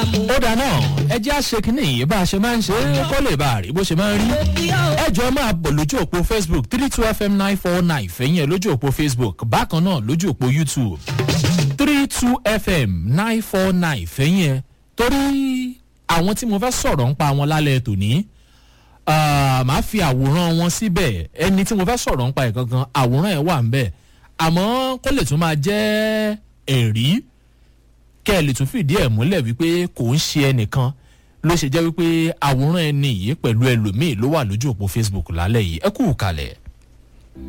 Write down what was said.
ó dáná ẹ jẹ́ àṣekínní yìí bá a ṣe máa ń ṣe é kó lè bá a rí bó ṣe máa ń rí ẹ jọ máa bọ̀ lójú òpó facebook three two fm nine four nine fẹ̀yìn ẹ̀ lójú òpó facebook bákan náà lójú òpó youtube three two fm nine four nine fẹ̀yìn ẹ̀ torí àwọn tí mo fẹ́ sọ̀rọ̀ ń pa wọn lálẹ́ tòní màá fi àwòrán wọn síbẹ̀ ẹni tí mo fẹ́ sọ̀rọ̀ ń pa ẹ̀ gangan àwòrán ẹ̀ wà ń bẹ̀ àmọ́ kó lè tún máa jẹ́ ẹ̀rí kẹ́ ẹ lè tún fìdí ẹ̀ múlẹ̀ wípé kò ń ṣe ẹnìkan ló ṣe jẹ́ wípé àwòrán ẹni yìí pẹ̀lú ẹlòmíì ló wà lójú òpó facebook lálẹ́ yìí ẹ kú kalẹ̀.